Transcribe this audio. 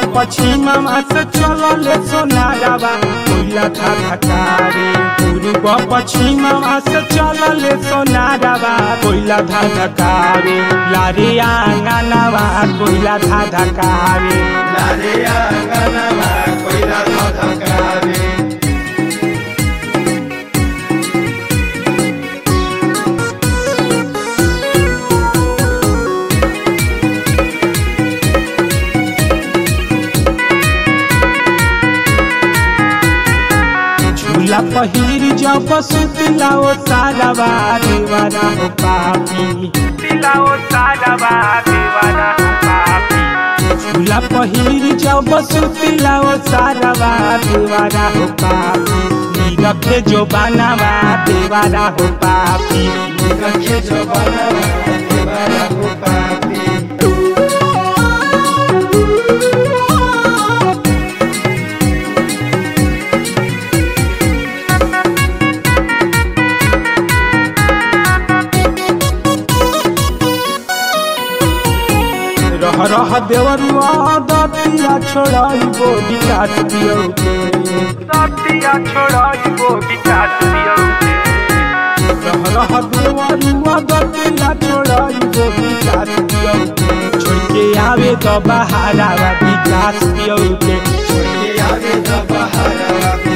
पश्चिममा से चलले सोनारावा कोइला था धकारे पूर्व पश्चिममा से चलले सोनारावा कोइला था धकारे लारे आंगनवा कोइला था धकारे लारे आंगनवा कोइला धधकारे झूला पहिर जब सुतला ओ सारावा देवारा हो पापी तिलाओ सारावा देवारा हो पापी झूला पहिर जब सुतला ओ सारावा देवारा हो पापी नीरखे जो बनावा देवारा हो पापी रखे जो बनवा देवरा हो पापी रह रह देवरुआ दतिया छोड़ाइबो विकास दियौ के दतिया छोड़ाइबो विकास दियौ के रह रह देवरुआ दतिया छोड़ाइबो विकास दियौ के छोड़ के आवे तो बहारावा विकास दियौ के छोड़ के आगे तो बहारा